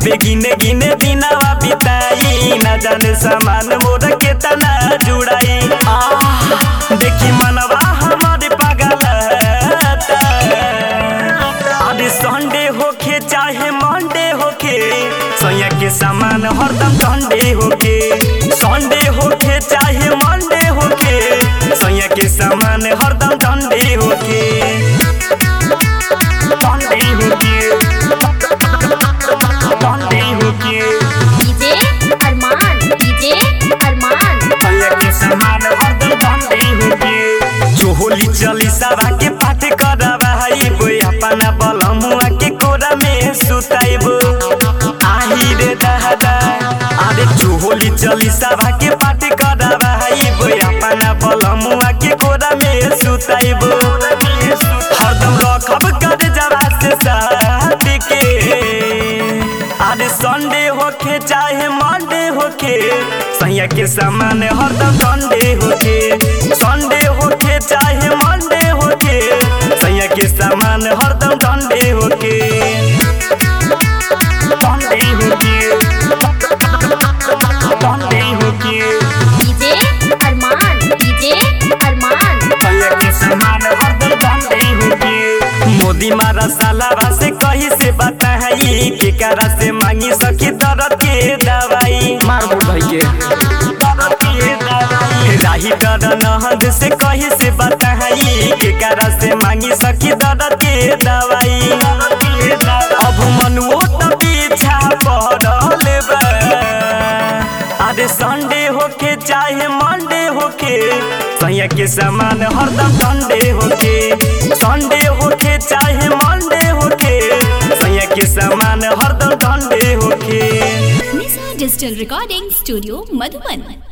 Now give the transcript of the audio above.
खूबे गिने गिने दिनवा बिताई ना जाने सामान मोर के तना जुड़ाई आह, देखी मनवा हमारे पागल अरे संडे होखे चाहे मंडे होखे सैया के सामान हरदम संडे होखे संडे होखे चाहे मंडे होखे सैया के सामान हरदम संडे होखे संडे होखे संडे होखे डीजे अरमान डीजे अरमान सैया के सामान हरदम संडे होखे चोहोली चली सभा के पाठ करवाइब अपना बलमुआ के कोरा में सुताइब आही रे दादा अरे चोहोली चली सभा के पाठ करवाइब अपना बलमुआ के कोरा में सुताइब हरदम रखब कर जरा से साथ के अरे संडे होखे चाहे मंडे होखे सैया के सामान हरदम संडे होखे संडे होखे चाहे मंडे होखे सैया के सामान हरदम संडे होखे संडे होखे संडे होखे डीजे अरमान डीजे अरमान सैया के सामान हरदम संडे होखे मोदी मारा सालावा से कही से बताई के करा से मांगी सखी दर्द के दवाई मार बोल भाई के राही डर नहद से कही से बताई के करा से मांगी सखी दर्द के दवाई अब मनुओ त पीछा पड़ल बा अरे संडे होखे चाहे मंडे होखे सैया के सामान हरदम संडे होखे संडे होखे चाहे मंडे होखे सैया के सामान हरदम संडे होखे Nisha digital recording studio Madhuban